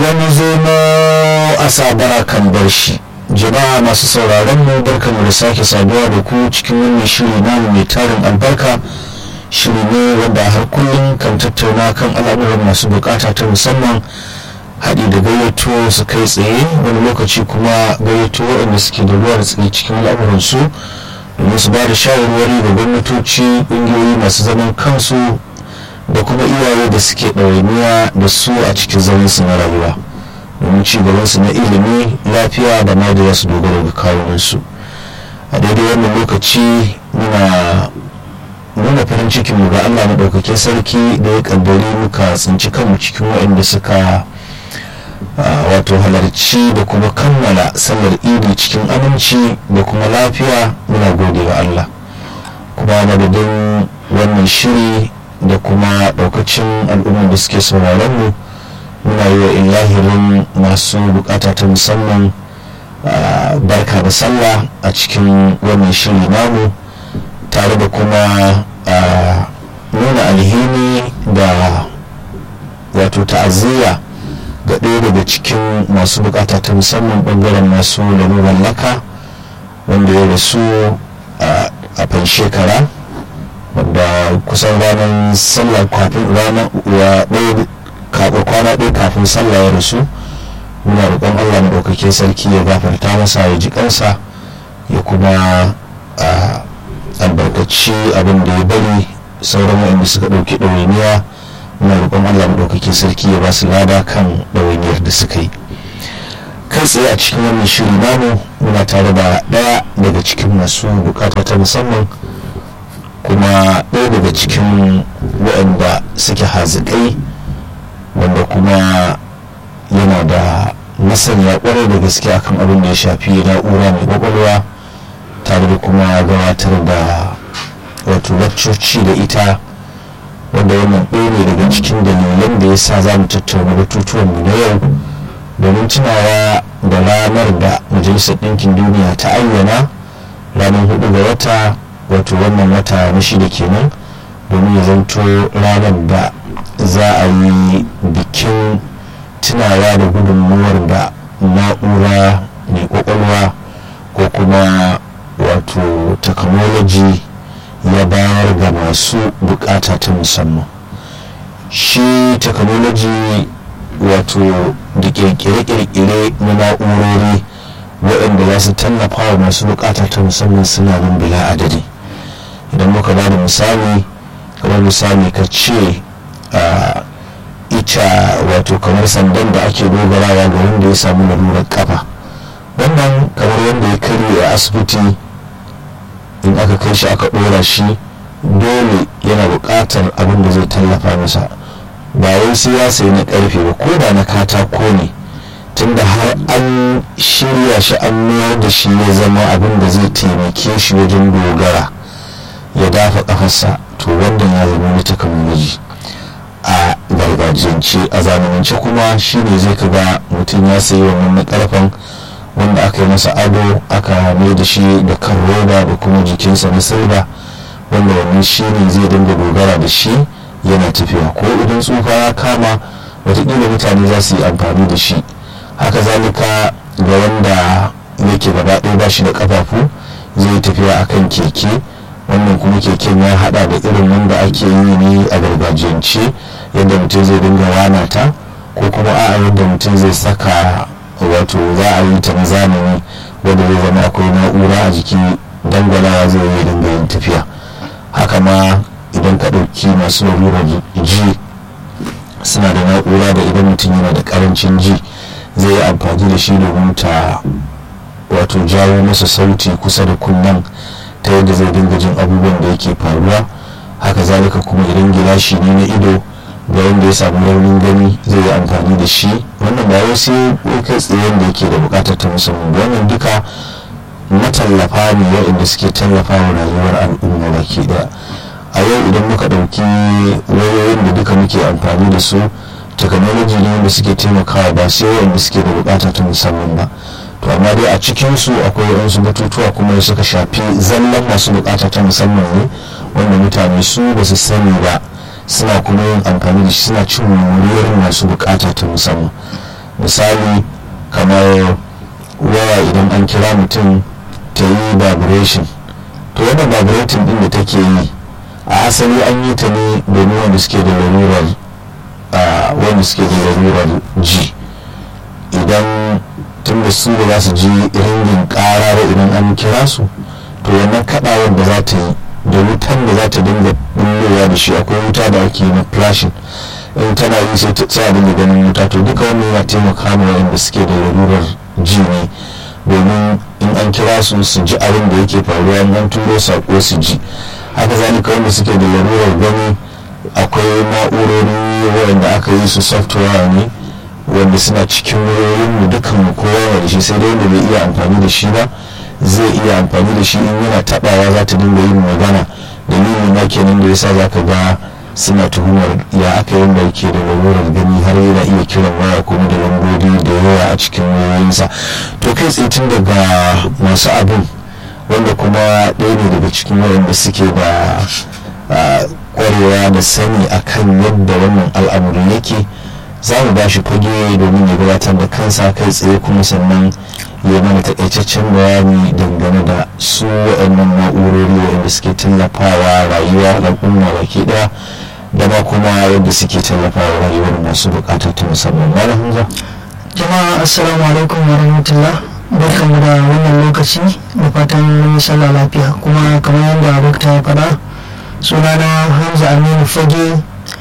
wani zomo a sabara kan bar shi jama'a masu sauraron mu barkamu da sake saduwa da ku cikin wannan shiri namu mai tarin albarka shiri ne wanda har kullum kan tattauna kan al'amuran masu bukata ta musamman haɗi da gayyato su kai tsaye wani lokaci kuma gayyato waɗanda suke da ruwa da tsaye cikin al'amuransu domin su ba da shawarwari da gwamnatoci ƙungiyoyi masu zaman kansu da kuma iyaye da suke ɗawainiya da su a cikin zamansu na rayuwa domin ci gabansu na ilimi lafiya da ma da za su dogara ga kawunansu a daidai wannan lokaci muna nuna farin cikin mu ga allah maɗaukakin sarki da ya ƙaddari muka tsinci kanmu cikin waɗanda suka wato halarci da kuma kammala sallar idi cikin aminci da kuma lafiya muna gode wa allah kuma madadin wannan shiri da kuma daukacin al'ummar da suke sauraron mu muna yi wa ilahirin masu bukata ta musamman barka da sallah a cikin wannan shiri namu tare da kuma nuna alhini da wato ta'aziyya ga ɗaya daga cikin masu bukata ta musamman ɓangaren masu laluran laka wanda ya rasu a fan shekara wanda kusan ranar sallah kafin ranar kwana ɗaya kafin sallah ya rasu muna roƙon allah maɗaukakin sarki ya gafarta masa ya ji kansa ya kuma albarkaci abin da ya bari sauran waɗanda suka ɗauki ɗawainiya muna roƙon allah maɗaukakin sarki ya ba su lada kan ɗawainiyar da suka yi kai tsaye a cikin wannan shiri namu muna tare da ɗaya daga cikin masu bukata ta musamman kuma ɗaya daga cikin waɗanda suke hazikai wanda kuma yana da masaniya ƙwarai da gaske akan abin da ya shafi na'ura mai ƙwaƙwalwa tare da kuma gabatar da wato laccoci da ita wanda wannan ɗaya ne daga cikin dalilan da ya sa za mu tattauna batutuwan mu na yau domin tunawa da ranar da majalisar ɗinkin duniya ta ayyana ranar hudu ga wata wato wannan wata na shida kenan domin ya zanto ranar da za a yi bikin tunawa da gudunmuwar da na'ura mai kwakwalwa ko kuma wato technology ya bayar ga masu bukata ta musamman shi technology wato da kirkire-kirkire na na'urori waɗanda za su tallafa wa masu bukata ta musamman suna nan bila adadi idan muka ba da misali kamar misali ka ce ita wato kamar sandan da ake dogarawa ga wanda ya samu lalurar kafa wannan kamar wanda ya karye a asibiti in aka kai shi aka ɗora shi dole yana buƙatar abin da zai tallafa masa ba wai sai ya sayi na ƙarfe ba ko da na katako ne tunda har an shirya shi an mayar da shi ya zama abin da zai taimake shi wajen dogara ya dafa kafarsa to wannan ya zama wani takamaimaji a gargajiyance a zamanance kuma shine zai kaga mutum ya sayi wannan na karfan wanda aka yi masa ado aka mai da shi da kan roba da kuma jikinsa na silba wanda wannan shine zai dinga dogara da shi yana tafiya ko idan tsufa ya kama watakila mutane za su yi amfani da shi haka zalika ga wanda yake gaba ɗaya ba shi da ƙafafu zai tafiya akan keke wannan kuma keken ya hada da irin wanda ake yi ne a gargajiyance yadda mutum zai dinga wana ta ko kuma a'a yadda mutum zai saka wato za a yi ta na zamani wanda zai zama akwai na'ura a jiki dangwalawa zai yi dinga yin tafiya haka ma idan ka ɗauki masu lalurar ji suna da na'ura da idan mutum yana da karancin ji zai yi amfani da shi domin ta wato jawo masa sauti kusa da kunnen ta yadda zai dinga jin abubuwan da yake faruwa haka zalika kuma idan gilashi ne na ido ga wanda ya samu raunin gani zai yi amfani da shi wannan ba wai sai kai tsayen da yake da bukatar ta musamman wannan duka matallafa ne waɗanda suke tallafa wa rayuwar al'umma baki daya a yau idan muka ɗauki wayoyin da duka muke amfani da su technology ne wanda suke taimakawa ba sai wanda suke da bukata ta musamman ba to amma dai a cikinsu akwai waɗansu batutuwa kuma da suka shafi zallan masu bukata ta musamman ne wanda mutane su ba su sani ba suna kuma yin amfani da shi suna cin moriyar masu bukata ta musamman misali kamar waya idan an kira mutum ta yi vibration to wannan vibrating din da take yi a asali an yi ta ne domin wanda suke da lalurar wanda suke da lalurar ji idan tun da su da za su ji ringin ƙara idan an kira su to wannan kaɗawar da za ta yi da wutan da za ta dinga bullowa da shi akwai wuta da ake na flashing in tana yi sai a dinga ganin wuta to duka wannan yana taimaka ma wanda suke da lalurar ji ne domin in an kira su su ji abin da yake faruwa in an turo sako su ji haka zalika wanda suke da lalurar gani akwai na'urori wanda aka yi su software ne wanda suna cikin wayoyin mu dukan mu kowa da shi sai dai wanda bai iya amfani da shi ba zai iya amfani da shi in yana tabawa za ta dinga yin magana dalilin na kenan da yasa zaka ga suna tuhumar ya aka yin da yake da lalurar gani har yana iya kiran waya kuma da lambobi da yawa a cikin wayoyinsa to kai tsaye tun daga masu abin wanda kuma ɗaya ne daga cikin waɗanda suke da kwarewa da sani akan yadda wannan al'amuri yake za mu ba shi fage domin ya gabatar da kansa kai tsaye kuma sannan ya mana takaitaccen bayani dangane da su waɗannan na'urori waɗanda suke tallafawa rayuwa al'umma baki ɗaya da ma kuma yadda suke tallafawa rayuwar masu buƙatar ta musamman malam hamza jama'a assalamu alaikum wa rahmatullah barkamu da wannan lokaci da fatan mun sallah lafiya kuma kamar yadda dokta ya faɗa sunana hamza aminu fage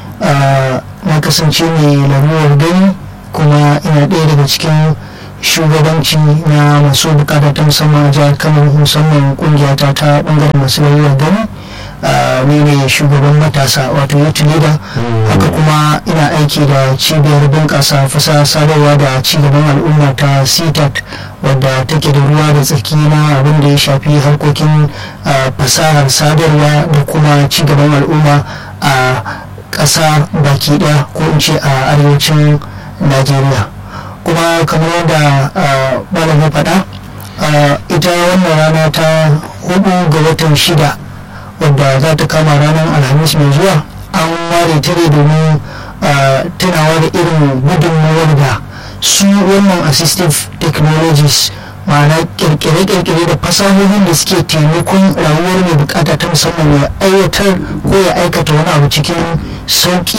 na kasance mai larurar gani kuma ina ɗaya daga cikin shugabanci na masu bukata ta musamman a jihar kano musamman kungiyata ta bangaren masu larurar gani ni ne shugaban matasa wato youth leader haka kuma ina aiki da cibiyar bunƙasa fasaha sadarwa da cigaban al'umma ta ctat wadda take da ruwa da tsaki na abin da ya shafi harkokin fasahar sadarwa da kuma cigaban al'umma a ƙasa baki ɗaya ko in ce a arewacin najeriya kuma kamar yadda malam ya faɗa ita wannan rana ta hudu ga watan shida wadda za ta kama ranar alhamis mai zuwa an ware ta ne domin tunawa da irin gudunmawar da su wannan assistive technologies ma'ana kirkire-kirkire da fasahohin da suke taimakon rayuwar mai bukata ta musamman ya aiwatar ko ya aikata wani abu cikin sauki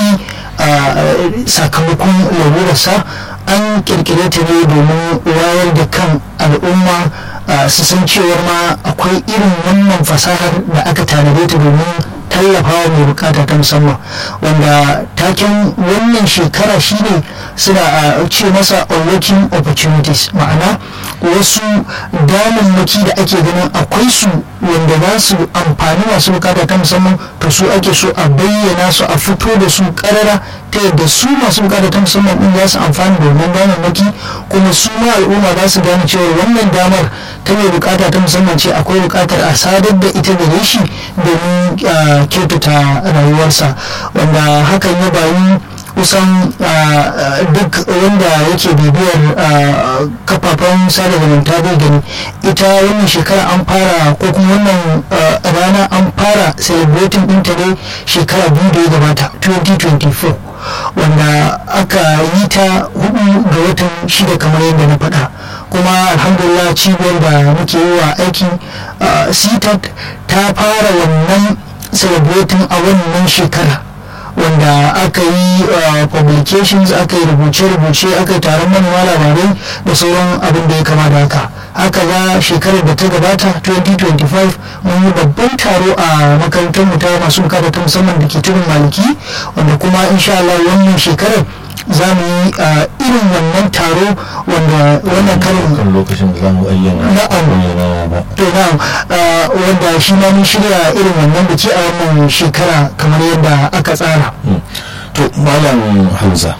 sakamakon lalurarsa an kirkire ta ne domin wayar da kan al'umma su san cewar ma akwai irin wannan fasahar da aka tanade ta domin tallafawa mai bukata ta musamman wanda taken wannan shekara shine suna ce masa unlocking opportunities ma'ana wasu damammaki da ake ganin akwai su wanda za su amfani masu bukata ta musamman to su ake so a bayyana su a fito da su karara ta yadda su masu bukata ta musamman din za su amfani da wannan damammaki kuma su ma al'umma za su gane cewa wannan damar ta mai bukata ta musamman ce akwai bukatar a sadar da ita gare shi domin kyautata rayuwarsa wanda hakan ya bayu kusan duk wanda yake bibiyar kafafen sada zumunta bai gani ita wannan shekara an fara ko kuma wannan rana an fara celebrating ɗinta ne shekara biyu da ya gabata 2024 wanda aka yi ta hudu ga watan shida kamar yadda na faɗa kuma alhamdulillah cibiyar da muke yi wa aiki citat ta fara wannan celebrating a wannan shekara wanda aka yi publications aka yi rubuce-rubuce aka yi taron manema labarai da sauran abin da ya kama da haka haka za shekarar da ta gabata 2025 mun yi babban taro a makarantar mu ta masu bukata ta musamman da ke tudun maliki wanda kuma insha Allah wannan shekarar za mu yi irin wannan taro wanda wannan karin kan lokacin da za mu ayyana Na'am. ayyana ba to na wanda shi ma mun shirya irin wannan biki a wannan shekara kamar yadda aka tsara to malam hamza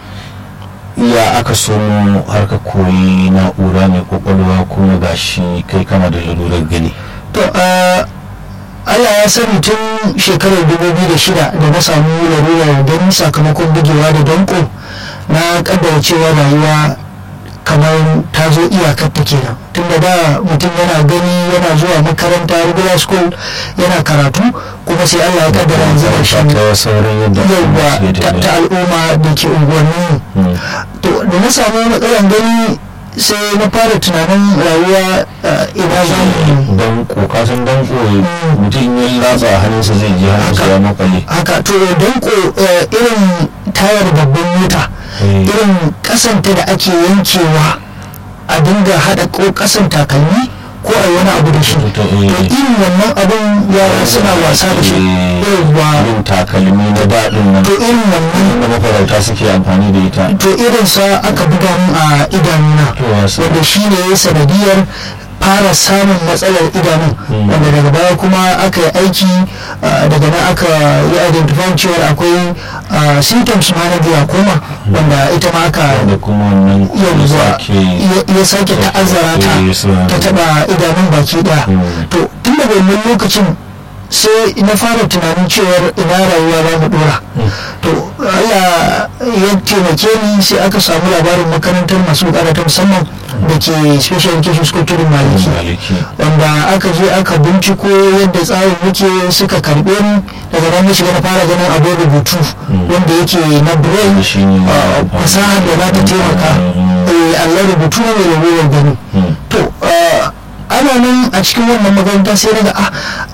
ya aka so har ka koyi na'ura mai kwakwalwa kuma gashi kai kana da lalurar gani to Allah ya sani tun shekarar 2006 da na samu larurar gani sakamakon bugewa da danko na kaddara cewa rayuwa kamar ta zo iyakar ta kenan tunda da mutum yana gani yana zuwa makaranta regular school yana karatu kuma sai Allah ya kaddara yanzu da shi ta sauran yadda yawwa suke ta tafiya. ta al'umma da ke unguwanni Mm. to da na samu matsalan gani sai na fara tunanin rayuwa eh, ina za mu don kokasan don koyi mutum ya latsa a hannunsa zai je hannunsa ya makale haka to don ko eh, irin tayar babban mota Eh. irin kasanta da ake yankewa a dinga haɗa ko kasan takalmi ko a yi wani abu da shi To, to eh. irin wannan abun yara suna wasa da shi Eh, yawwa yin takalmi na daɗin nan to irin wannan da mafarauta suke amfani da ita to irinsa aka buga min a idanuna To, wasa. wanda shi ne ya sanadiyar fara samun matsalar idanun Mm. wanda daga baya kuma aka yi aiki uh, daga nan aka yi identify cewa akwai uh, symptoms ma na glaucoma wanda ita ma aka da kuma wannan ya yanzu sake ya sake ta'azzara ta Eh, suna- ta taba idanun baki daya Mm. to tun daga wannan lokacin sai na fara tunanin cewar ina rayuwa za mu dora to Allah ya taimake ni sai aka samu labarin makarantar masu bukata ta musamman da ke special education school tudun maliki maliki wanda aka je aka binciko yadda tsarin yake suka karbe ni daga nan na shiga na fara ganin abin rubutu wanda yake na braille shi ne uh, fasahar da za ta taimaka eh, Allah rubutu ne mai ragowar gani Mm. to uh, ana nan a cikin wannan makaranta sai daga ah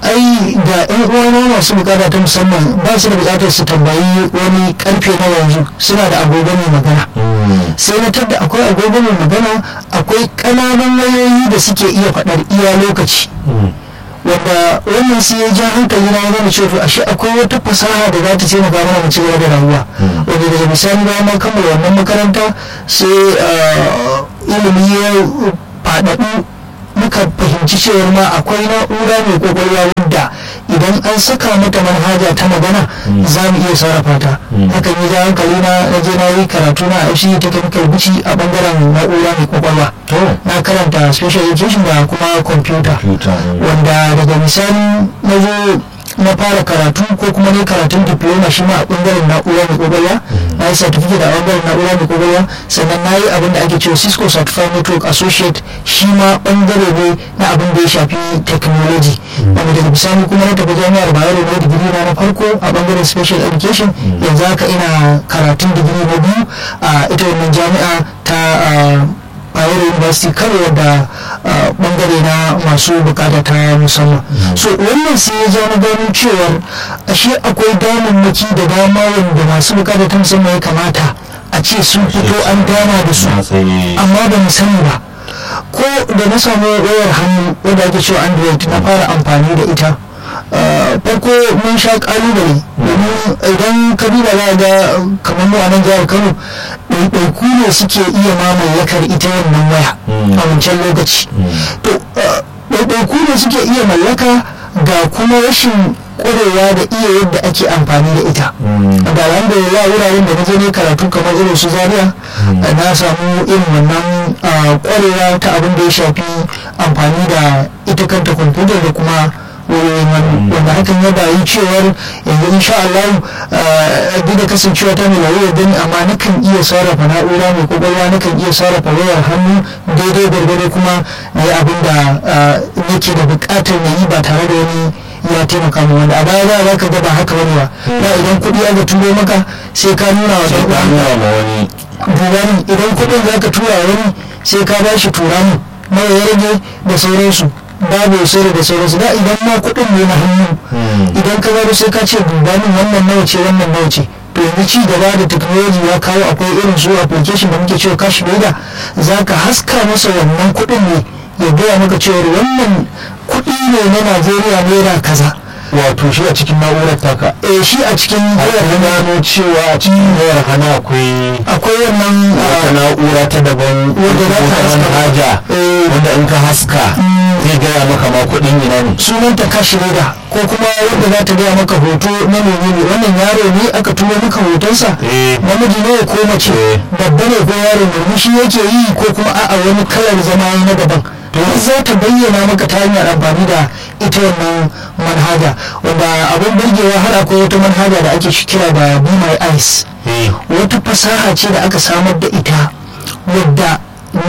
ai da yan uwana masu bukata ta musamman ba su da bukatar su tambayi wani karfe na yanzu suna da agogo mai magana Mm. sai na tadda akwai agogo mai magana akwai ƙananan wayoyi da suke iya faɗar iya lokaci Mm. wanda wannan sai ya ja hankali na yana cewa to ashe akwai wata fasaha da za ta taimaka mana mu ci gaba da rayuwa wanda daga misali bayan na kammala wannan makaranta sai ah, ilimi ya faɗaɗu muka fahimci cewar ma akwai na'ura mai kwakwalwa wadda idan an saka mata manhaja ta magana za mu iya sarrafa ta hakan ya ja hankali na na je na yi karatu na a FCE technical bici a bangaren na'ura mai kwakwalwa to na karanta special education da kuma computer computer mm. wanda daga misali na zo na fara karatu ko kuma ne karatun diploma shi ma a bangaren na'ura mai kwakwalwa na yi certificate a bangaren na'ura mai kwakwalwa sannan na yi abin da ake cewa cisco certified network associate shi ma bangare ne na abin da ya shafi technology wanda daga bisani kuma na tafi jami'ar bayero na digiri na na farko a bangaren special education yanzu haka ina karatun digiri na biyu a ita wannan jami'a ta ah, Bayero University Kano da uh, bangare na masu bukata ta musamman. So wannan sai ya ja na gano cewar ashe akwai damammaki da dama wanda masu bukata ta musamman ya kamata a ce sun fito an dama da su na tsaye amma ba mu sani ba. Ko da na samu wayar hannu wadda ake cewa Android na fara amfani da ita. Uh, farko mun sha kalubale domin idan ka duba za ga kamar mu a nan jihar Kano ɗaiɗaiku ne suke iya mamallakar ita wannan waya Mm. a wancan lokaci to uh, ɗaiɗaiku ne suke iya mallaka ga kuma rashin ƙwarewa da iya yadda ake amfani da ita Mm. da alhamdulillah wuraren da na je ne karatu kamar irin su zaria uh, na samu irin wannan uh, ƙwarewa ta abin da ya shafi amfani da ita kanta kwamfuta da kuma wurin wani wanda hakan ya bayi cewar yanzu insha Allah uh, duk da kasancewa ta mai lawayar gani amma nakan iya sarrafa na'ura mai kwakwalwa nakan iya sarrafa wayar hannu daidai gwargwado kuma na yi abin da uh, nake da buƙatar na yi ba tare da wani ya taimaka mu wanda a baya za ka ga ba haka bane ba da idan kuɗi aka turo maka sai ka nuna wa sai ɗan ka uwanka nuna ma wani duba min idan kuɗin za ka tura wa wani sai ka ba shi tura min nawa ya rage da sauransu babu ya sayar da sauransu da idan ma kuɗin ne na hannu Mm. idan ka gano sai ka ce duba min wannan nawa ce wannan nawa ce to yanzu ci gaba da technology ya kawo akwai irin su application da muke cewa cash loader za ka haska masa wannan kuɗin ne ya gaya maka cewa wannan kuɗi ne na najeriya naira kaza wato shi a cikin na'urar taka eh shi a cikin har wayar ka hannu gano cewa a cikin wayar hana akwai akwai wannan wata ah, na'ura ta daban Wanda za ka wata haska. manhaja Eh. wanda in ka haska zai gaya maka ma kuɗin ina ne sunanta kashi leda ko kuma wanda za ta gaya maka hoto na menene wannan yaro ne aka turo maka hotonsa Eh. namiji ne ko mace Eh. babba ne ko yaro ne shi yake yi ko kuma a'a wani kalar zama ya na daban to za ta bayyana maka ta hanyar amfani da ita wannan manhaja wanda abin burgewa har akwai wata manhaja da ake kira da be my eyes Eh. wata fasaha ce da aka samar da ita wadda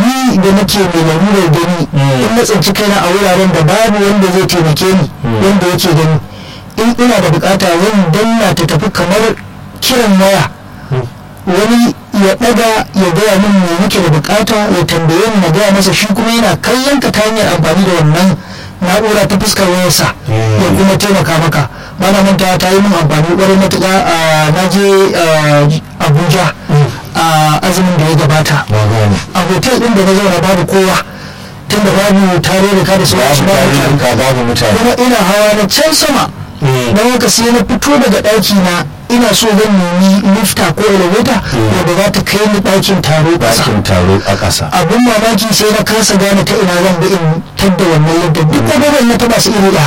da nake mai lalurar gani in na tsinci kaina a wuraren da babu wanda zai taimake ni wanda yake gani in ina da bukata zan danna ta tafi kamar kiran waya wani ya daga ya gaya min me nake da bukata ya tambaye ni na gaya masa shi kuma yana kallon ka ta hanyar amfani da wannan na'ura ta fuskar wayarsa ya kuma taimaka maka bana manta ta yi min amfani kwarai matuƙa a naje abuja a azumin da ya gabata a hotel din da na zauna babu kowa tunda babu tare da ka da sauransu babu mutane kuma ina hawa na can sama don haka sai na fito daga ɗaki na ina so zan nemi lifta ko elevator wanda za ta kai ni ɗakin taro ƙasa ɗakin taro a ƙasa abin mamaki sai na kasa gane ta ina zan bi in tadda wannan yadda duk abubuwan na taba su iri ɗaya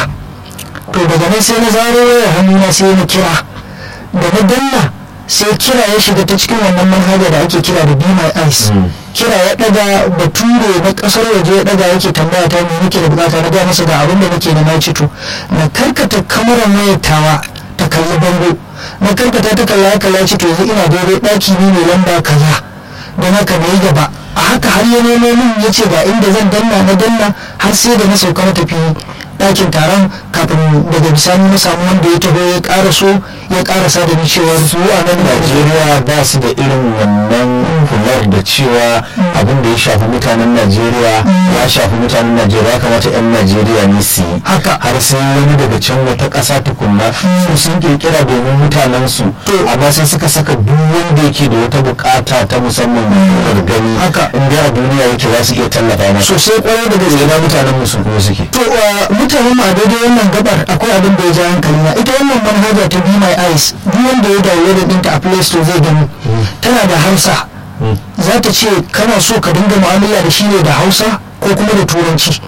to daga nan sai na zaro wayar hannuna sai na kira da na danna sai kira ya shiga ta cikin wannan manhaja da ake kira da be my eyes kira ya daga bature na kasar waje ya daga yake tambaya ta me nake da bukata na ga masa ga abin da nake da na ci to na karkata kamarar wayar tawa ta kalli bango na karkata ta kalla kalla ci to yanzu ina daidai daki ne mai lamba kaza don haka na yi gaba a haka har ya nemo min ya ce ga inda zan danna na danna har sai da na sauka na tafi ɗakin taron kafin daga bisani na samu wanda ya taho ya ƙara so ya ƙarasa da ni cewa su a nan najeriya ba su da irin wannan kular da cewa abin da ya shafi mutanen najeriya ya shafi mutanen najeriya ya kamata 'yan najeriya ne su yi haka har sai wani daga can wata ƙasa tukunna su sun kirkira domin mutanen su amma sai suka saka duk wanda yake da wata bukata ta musamman da gani Haka. in dai a duniya yake za su iya tallafa masa sosai kwarai da gaske ina mutanen mu su kuma suke to uh, mutanen mu a daidai wannan gabar akwai abin da ya ja hankali na ita wannan manhaja ta be my eyes duk wanda ya download ɗinta a play store zai gani tana da hausa za ta ce kana so ka dinga mu'amala da shi ne da hausa ko kuma da turanci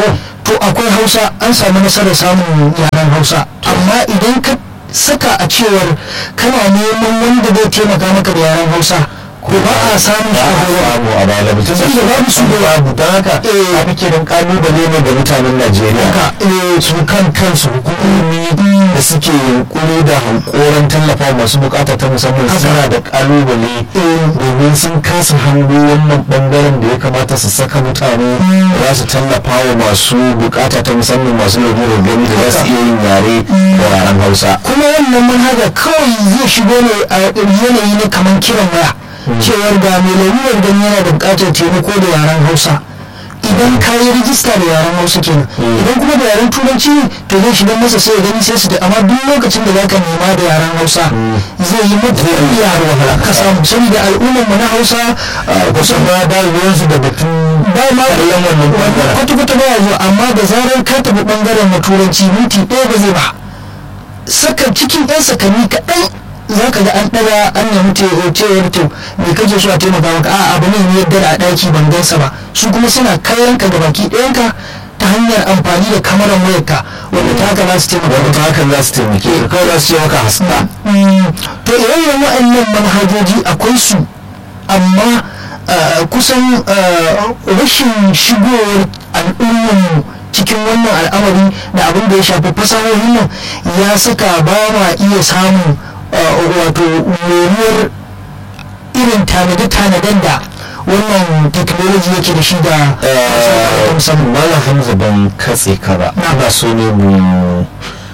to akwai hausa an samu nasarar samun yaren hausa amma idan ka saka a cewar kana neman wanda zai taimaka maka da yaren hausa ko ba a samun ba a shi samu a bala mutum Tun da babu su da babu don haka Eh. a muke don kalubale ne ga mutanen najeriya Haka, eh, su kan kansu hukumomi da suke yunkuri da hankoran tallafa masu bukata ta musamman Haka. suna da kalubale Eh. domin sun kasa hango wannan bangaren da ya kamata su saka mutane za su tallafa wa masu bukata ta musamman masu lalurar gani da za su iya yin yare da yaren hausa kuma wannan manhaja kawai zai shigo ne a yanayi na kamar kiran waya cewar ga mai lalurar gani yana da bukatar taimako da yaren hausa idan ka yi rijista da yaren hausa kenan idan kuma da yaren turanci ne to zai shiga masa sai ya gani sai su da amma duk lokacin da zaka nema da yaren hausa zai yi matuƙar iya ka samu saboda al'ummar mu na hausa ah, kusan ba da ruwansu da batun ba ma kallon wannan bangaren. kwata-kwata ba ya zuwa amma da zarar ka tafi bangaren na turanci minti ɗaya ba zai ba saka cikin yan sakani kaɗan za ka ga an ɗaga an nemi te- cewar to me kake so a taimaka maka a abu ne ne yadda a ɗaki ban gansa ba su kuma suna kallon ka da baki ɗayanka ta hanyar amfani da kamarar wayarka wanda ta haka za su taimaka wanda maka ta hakan za su taimake ka kawai za su ce maka haska Mm, to ire-iren waɗannan manhajoji akwai su amma uh, kusan uh, rashin shigowar al'ummar cikin wannan al'amari da abin da ya shafi fasahohin nan ya saka ba ma iya samun uh, wato moriyar irin tanade-tanaden da wannan technology yake da shi da fasahohin musamman Malam Hamza ban katse ka ba. Na. Ina so ne mu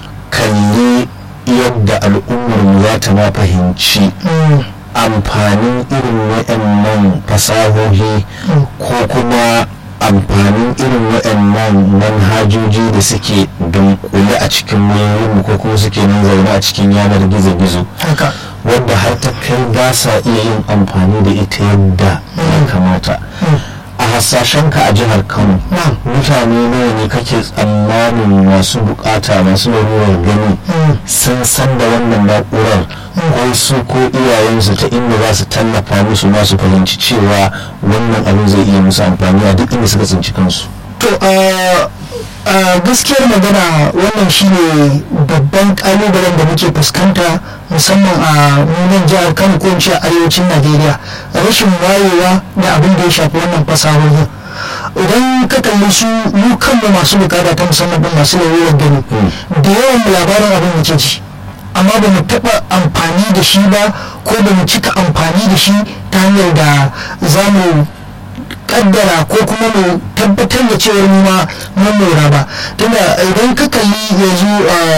kalli yadda al'ummar mu za ta ma fahimci Mm, amfanin irin waɗannan fasahohi ko kuma amfanin irin waɗannan manhajoji da suke dunkule a cikin wayoyinmu ko kuma suke nan zaune a cikin yanar gizo-gizo haka wadda har ta kai ba sa iya yin amfani da ita yadda ya kamata a hasashenka a jihar kano Na'am. mutane nawa ne kake tsammanin masu bukata masu lalurar gani Mm. sun san da wannan na'urar ko su ko iyayensu ta inda za su tallafa musu masu fahimci cewa wannan abin zai iya musu amfani a duk inda suka tsinci kansu to a a gaskiyar magana wannan shine babban kalubalen da muke fuskanta musamman a nunan jihar kano ko in ce a arewacin najeriya rashin wayewa da abin da ya shafi wannan fasahohin idan ka kalli su mu kanmu masu bukata ta musamman din masu lalurar gani da yawan mu labarin abin muke ji amma ba mu taɓa amfani da shi ba ko ba mu cika amfani da shi ta hanyar da za mu kaddara ko kuma mu tabbatar da cewar mu ma mun mora ba tunda idan ka kalli yanzu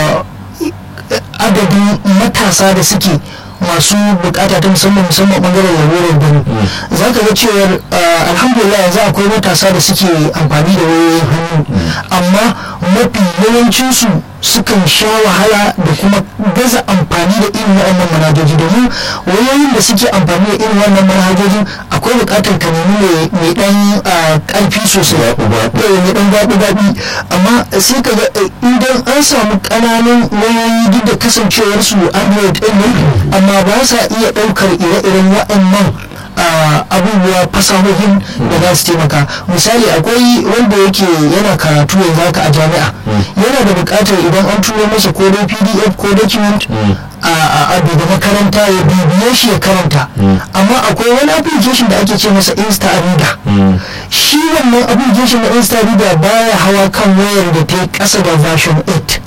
adadin matasa da suke masu bukata ta musamman musamman bangaren lalurar gani za ka ga cewar alhamdulillah yanzu akwai matasa da suke amfani da wayoyin hannu amma mafi yawancinsu sukan sha wahala da kuma gaza amfani da irin waɗannan manhajoji domin wayoyin da suke amfani da irin wannan manhajojin akwai buƙatar ka nemi mai ɗan ƙarfi sosai mai ɗan gaɓi gaɓi amma sai ka ga idan an samu ƙananan wayoyi duk da kasancewarsu android ɗin ne amma ba sa iya ɗaukar ire-iren waɗannan abubuwa fasahohin da za su taimaka misali akwai wanda yake yana karatu yanzu haka a jami'a yana da buƙatar idan an turo masa ko dai pdf ko document a da makaranta ya bibiye shi ya karanta amma akwai wani application da ake ce masa insta reader shi wannan application na insta reader baya hawa kan wayar da ta yi ƙasa da version 8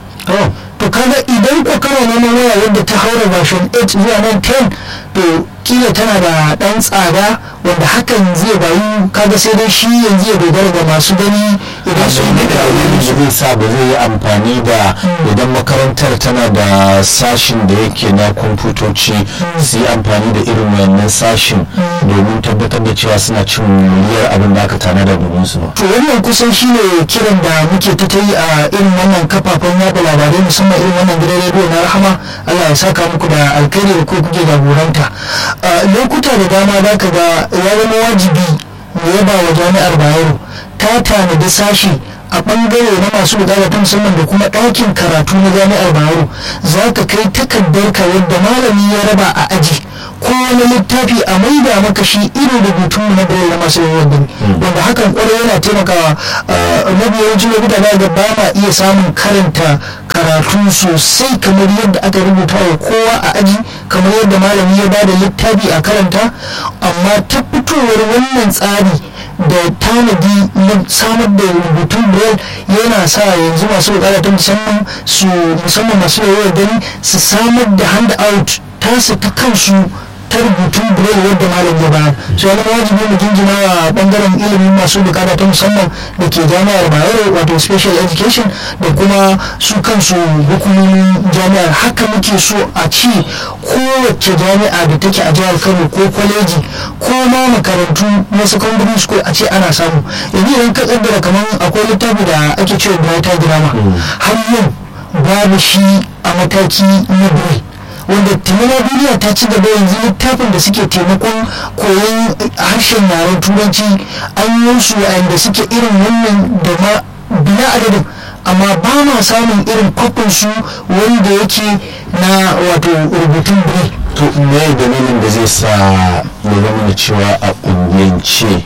to kaga idan ko kana neman waya wadda ta haura version 8 zuwa nan 10 to kila tana da dan tsada wanda hakan zai bayu kaga sai dai shi yanzu ya dogara ga masu gani idan sun yi da zai sa ba zai yi amfani da idan makarantar tana da sashin da yake na kwamfutoci su yi amfani da irin wannan sashin domin tabbatar da cewa suna cin miliyar abin da aka tanada domin su ba. to wannan kusan shi ne kiran da muke ta yi a irin wannan kafafen yada labarai musamman irin wannan gidan rediyo na rahama allah ya saka muku da alkhairi da ko kuke jagoranta lokuta da dama za ka ga ya zama wajibi mu yaba wa jami'ar bayero ta tanadi sashi a bangare na masu bukata ta musamman da kuma ɗakin karatu na jami'ar bayero za ka kai takardar ka yadda malami ya raba a aji ko wani littafi a maida maka shi irin rubutun na bayan na masu yawan gani wanda hakan kwarai yana taimakawa mafi yawancin lokuta za ga ba ma iya samun karanta karatu sosai kamar yadda aka rubuta wa kowa a aji kamar yadda malami ya bada littafi a karanta amma ta fitowar wannan tsari da tanadi na samar da rubutun braille yana sa yanzu masu bukata ta musamman su musamman masu yawan gani su samar da handout tasu ta kansu ta rubutun braille wadda malam ya bayar so yana wajibi mu jinjina wa bangaren ilimin masu bukata ta musamman da ke jami'ar bayero wato special education da kuma su kansu hukumomin jami'ar haka muke so a ci kowace jami'a da take a jihar kano ko kwaleji ko ma makarantu na secondary school a ce ana samu yanzu idan ka kaddara kamar akwai littafi da ake cewa brighter grammar har yau babu shi a mataki na biyu wanda timina duniya ta ci gaba yanzu littafin da suke taimakon koyon harshen yaren turanci an yi su da suke irin wannan da ma bila adadin amma ba ma samun irin kwafin su wanda yake na wato rubutun bai to me dalilin da zai sa ya zama da cewa a ƙungiyance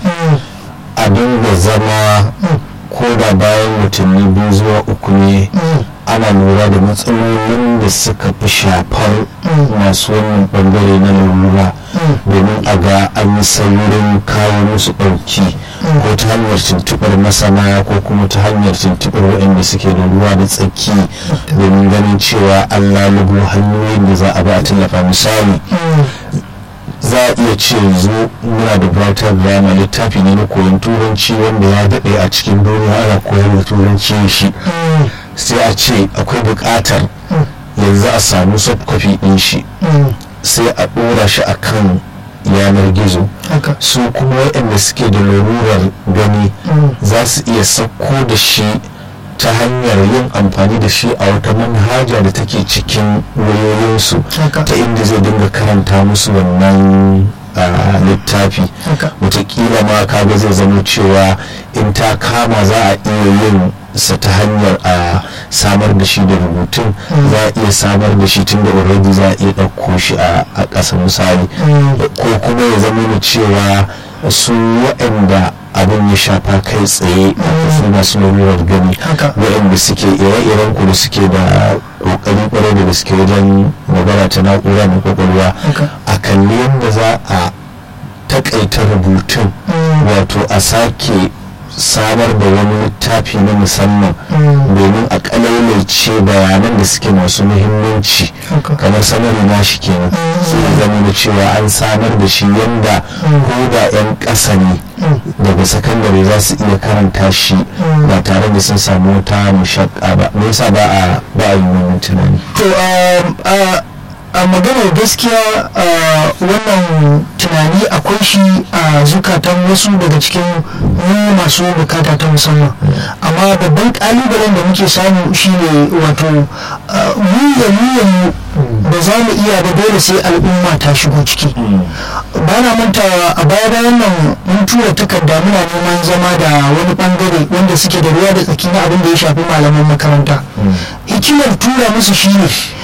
a dinga zama ko da bayan watanni biyu zuwa uku ne ana lura da matsalolin da suka fi shafar masu wannan bangare na lalura domin a ga an yi saurin kawo musu ɗauki ko ta hanyar tuntuɓar masana ko kuma ta hanyar tuntuɓar waɗanda suke da ruwa da tsaki domin ganin cewa an lalubo hanyoyin da za a ba a tallafa misali za a iya ce yanzu muna da brighter grammar littafi ne na koyon turanci wanda ya daɗe a cikin duniya ana koyar da turanci shi sai a ce akwai buƙatar yanzu a samu soft copy ɗin shi sai a ɗora shi a kan yanar gizo su kuma waɗanda suke da larurar gani za su iya sauko da shi ta hanyar yin amfani da shi a wata manhaja da take cikin wayoyinsu ta inda zai dinga karanta musu wannan littafi wataƙila ma kaga zai zama cewa in ta kama za a iya yin sa ta hanyar a samar da shi da rubutun za a iya samar da shi tun da already za a iya ɗauko shi a ƙasa misali ko kuma ya zama da cewa su waɗanda abin ya shafa kai tsaye a su masu lalurar gani waɗanda suke ire-iren ku da suke da ƙoƙari ƙwarai da suke wajen magana ta na'ura mai ƙwaƙwalwa a kalli yadda za a takaita rubutun wato a sake samar da wani littafi na musamman domin a kalailace bayanan da suke masu muhimmanci kamar sanarwa na shi kenan sai zama da cewa an samar da shi yanda ko da 'yan ƙasa ne daga sakandare za su iya karanta shi ba tare da sun samu wata mushakka ba me yasa ba a ba a yi wannan tunani to a maganar gaskiya wannan tunani akwai shi a zukatan wasu daga cikin mu masu bukata ta musamman amma babban kalubalen da muke samu shine wato mu ya mu da za mu iya da dole sai al'umma ta shigo ciki ba na mantawa a baya bayan nan mun tura takarda muna neman zama da wani bangare wanda suke da ruwa da tsaki na abin da ya shafi malaman makaranta hikimar tura musu shine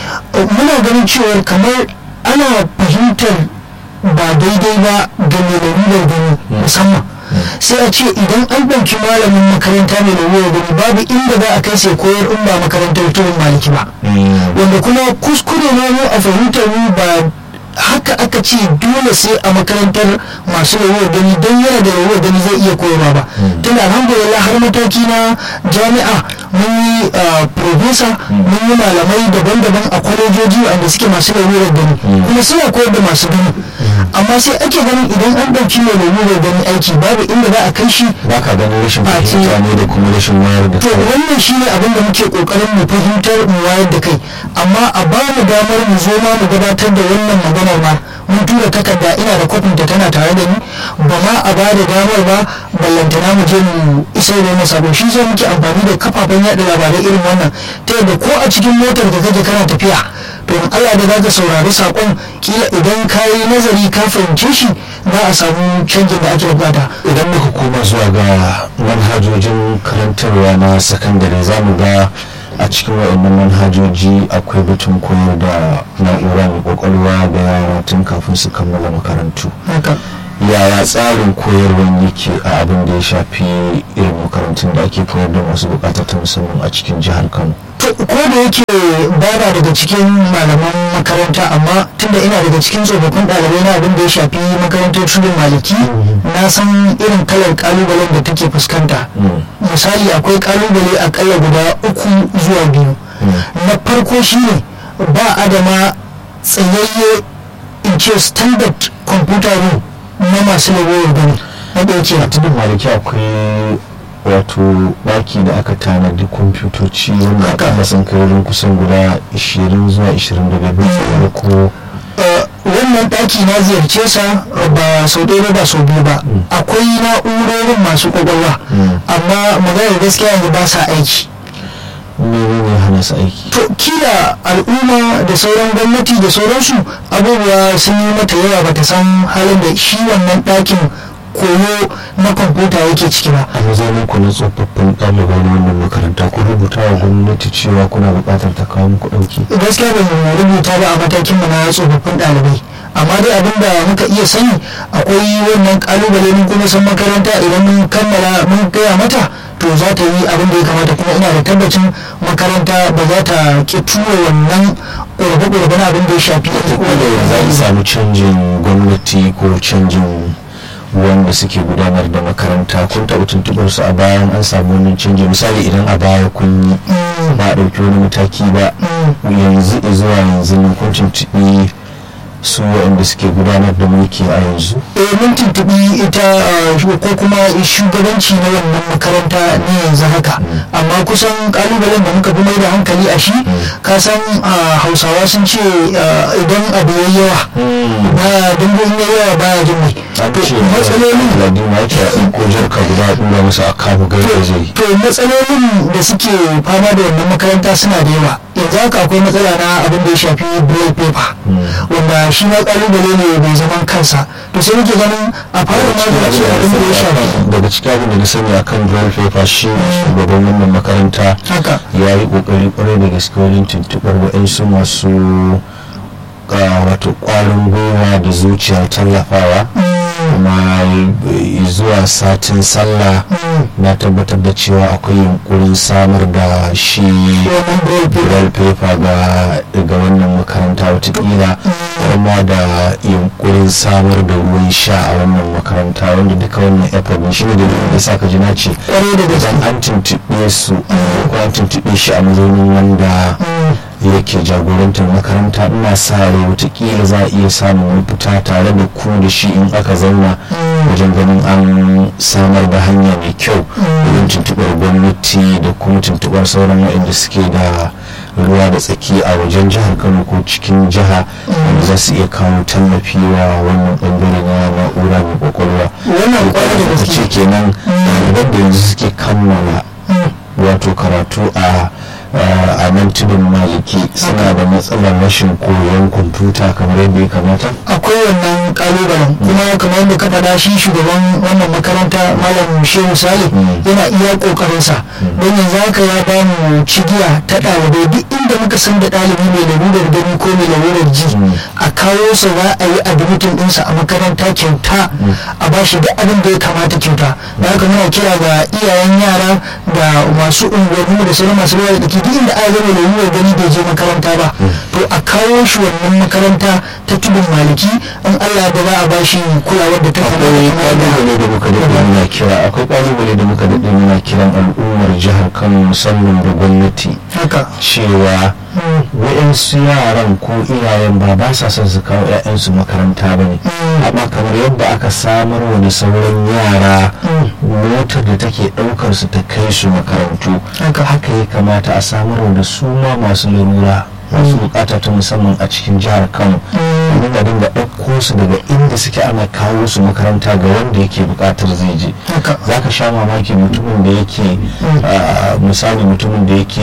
muna ganin cewar kamar ana fahimtar ba daidai ba ga mai lalurar gani musamman sai a ce idan an ɗauki malamin makaranta mai lalurar gani babu inda za a kai sai koyar in ba makarantar turin maliki ba wanda kuma kuskure ne mu a fahimtar mu ba haka aka ce dole sai a makarantar masu rawar gani don yana da rawar gani zai iya koyarwa ba tun alhamdulillah har mataki na jami'a mun yi profesa mun yi malamai daban-daban a kwalejoji wanda suke masu rawar gani kuma suna koyar da masu gani amma sai ake ganin idan an ɗauki mai rawar gani aiki babu inda za a kai shi ba ka ganin rashin fahimta ne da kuma rashin wayar da to wannan shine abin da muke kokarin mu fahimtar mu wayar da kai amma a ba mu damar mu zo ma mu gabatar da wannan maganar ma mun tura takarda ina da kwafin ta tana tare da ni ba ma a ba da damar ba ballantana mu je mu isar da masa ba shi sai muke amfani da kafafen yaɗa labarai irin wannan ta yadda ko a cikin motar da kake kana tafiya to in Allah da zaka saurari sakon kila idan ka yi nazari ka fahimce shi za a samu canjin da ake bukata idan muka koma zuwa ga manhajojin karantarwa na sakandare za mu ga a cikin waɗannan manhajoji akwai batun koyar da na'ura mai kwakwalwa da yara tun kafin su kammala makarantu yaya tsarin koyarwar yake a abin da ya shafi irin makarantun da ake koyar da masu bukata ta musamman a cikin jihar kano ko da yake bana daga cikin malaman makaranta amma tunda ina daga cikin tsofaffin ɗalibai na abin da ya shafi makarantar tudun maliki na san irin kalar kalubalen da take fuskanta misali akwai kalubale akalla guda uku zuwa biyu na farko shine ba adama tsayayye in ce standard computer room na masu lagowar gani na ɗauke a tudun maliki akwai wato daki da aka tanadi kwamfutoci wanda aka sun kai wurin kusan guda 20 zuwa 25 ko wannan daki na ziyarce sa ba sau ɗaya ba sau biyu ba akwai na'urorin masu kwakwalwa amma maganar gaskiya yanzu ba sa aiki ne hana su aiki to kila al'umma da sauran gwamnati da sauransu abubuwa sun yi mata yawa bata san halin da shi wannan ɗakin koyo na kwamfuta yake ciki ba a mazaunin ku na tsofaffin ɗalibai na wannan makaranta ku rubuta wa gwamnati cewa kuna buƙatar ta kawo muku ɗauki gaskiya ba mu rubuta ba a matakin mu na tsofaffin ɗalibai amma dai abin da muka iya sani akwai wannan kalubale mun kuma san makaranta idan mun kammala mun gaya mata to za ta yi abin da ya kamata kuma ina da tabbacin makaranta ba za ta ki tura wannan ƙorafe-ƙorafe na abin da ya shafi za a samu canjin gwamnati ko canjin wanda suke gudanar da makaranta kun taɓa tuntuɓar su a bayan an samu wannan canji misali idan a baya kun yi ba a ɗauki wani mataki ba yanzu zuwa yanzu ne kun tuntuɓi su waɗanda suke gudanar da mulki a yanzu eh mun tuntuɓi ita ko kuma shugabanci na wannan makaranta ne yanzu haka amma kusan kalubalen da muka fi mai da hankali a shi ka san hausawa sun ce idan abu ya yawa ba dambon ya yawa baya jin mai matsalolin ladima yake a ko jarka guda ɗura masa a kamu gaida zai to matsalolin da suke fama da wannan makaranta suna da yawa yanzu haka akwai matsala na abin da ya shafi braille paper wanda shi ma kalubale ne mai zaman kansa to sai muke ganin a fara magance abin da ya shafi daga cikin abin da na sani akan braille paper shi shugaban wannan makaranta haka ya yi kokari kwarai da gaske wajen tuntuɓar waɗansu masu wato ƙwarin gwiwa da zuciyar tallafawa kuma zuwa zuwa satin sallah na tabbatar da cewa akwai yunkurin samar da shi braille paper ga wannan makaranta watakila kuma da yunkurin samar da ruwan sha a wannan makaranta wanda duka wannan effort ne shine da da saka ji na ce idan an tuntuɓe su ko an tuntuɓe shi a mazaunin wanda yake jagorantar makaranta ina sa rai watakila za a iya samun mafita tare da ku da shi in aka zauna wajen ganin an samar da hanya mai kyau wajen tuntuɓar gwamnati da kuma tuntuɓar sauran waɗanda suke da ruwa da tsaki a wajen jihar kano ko cikin jiha wanda za su iya kawo tallafi wa wannan bangare na na'ura mai kwakwalwa wannan kwanar da ce kenan ɗaliban da yanzu suke kammala wato karatu a a nan tudun maliki suna da matsalar rashin koyon kwamfuta kamar yadda ya kamata akwai wannan kalubalen kuma kamar yadda ka faɗa shi shugaban wannan makaranta malam shehu salih yana iya kokarinsa don yanzu haka ya ba mu cigiya ta ɗalibai duk inda muka san da ɗalibi mai larurar gani ko mai larurar ji a kawo sa za a yi admitin ɗinsa a makaranta kyauta a ba shi duk abin da ya kamata kyauta da haka muna kira ga iyayen yara da masu unguwanni da sauran masu ruwa da duk inda aka zama lalurar gani bai je makaranta ba to a kawo shi wannan makaranta ta tudun maliki in Allah da za a ba shi kulawar da ta akwai kalubale da muka daɗe muna kira akwai kalubale da muka daɗe muna kiran al'ummar jihar kano musamman da gwamnati haka cewa wa'yansu yaran ko iyayen ba ba sa son su kawo 'ya'yansu makaranta ba ne amma kamar yadda aka samar wa da sauran yara motar da take ɗaukar su ta kai su makarantu haka ya kamata a samar wa da su ma masu larura masu bukata ta musamman a cikin jihar kano dinga dinga ɗauko su daga inda suke ana kawo su makaranta ga wanda yake bukatar zai je za ka sha mamaki mutumin da yake misali mutumin da yake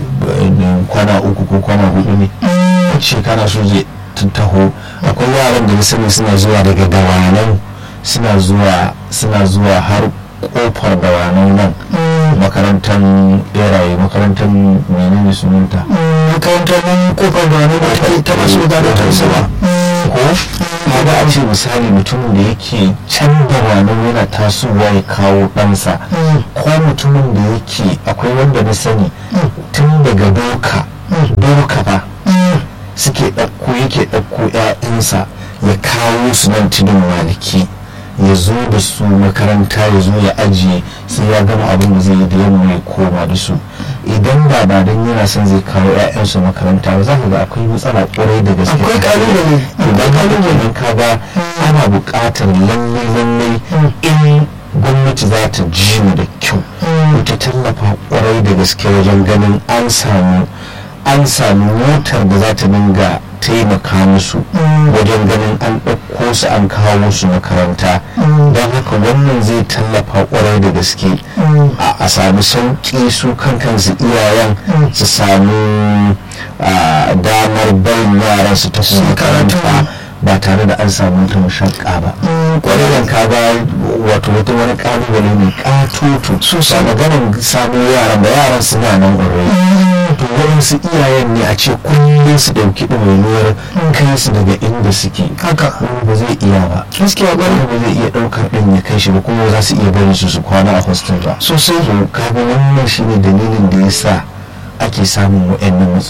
kwana uku ko kwana hudu ne shekara su zai taho akwai yaran da na sani suna zuwa daga dawanau suna zuwa suna zuwa har kofar dawanau nan makarantar beraye makarantar menene sunanta makarantar nan kofar dawanau da take ta masu gado ta sama ko kaga a ce misali mutumin da yake can dawanau yana tasowa ya kawo ɗansa ko mutumin da yake akwai wanda na sani tun daga doka doka ba suke ɗauko yake ɗauko 'ya'yansa ya kawo su nan tudun maliki ya zo da su makaranta ya zo ya ajiye sai ya gama abin da zai yi da yamma ya koma da su idan ba ba don yana son zai kawo 'ya'yansu makaranta ba za ka ga akwai matsala kwarai da gaske akwai kalubale idan kalubalen ka ga ana buƙatar lallai lallai in gwamnati za ta ji mu da kyau ta tallafa kwarai da gaske wajen ganin an samu an samu motar da za ta dinga taimaka musu wajen ganin an ɗauko su an kawo su makaranta don haka wannan zai tallafa kwarai da gaske a samu sauƙi su kankansu iyayen su samu damar barin yaran su ta makaranta ba tare da an samu wata mashakka ba kwarai ka ga wato wata wani kalubale mai katoto su sa maganin samun yaran da yaran suna nan ƙwarai to waɗansu iyayen ne a ce kullum su ɗauki ɗawainiyar kai su daga inda suke haka ba zai iya ba gaskiya wani ba zai iya ɗaukar ɗin ya kai shi ba kuma za su iya bari su su kwana a hostel ba sosai to kaga wannan shine dalilin da ya sa ake samun waɗannan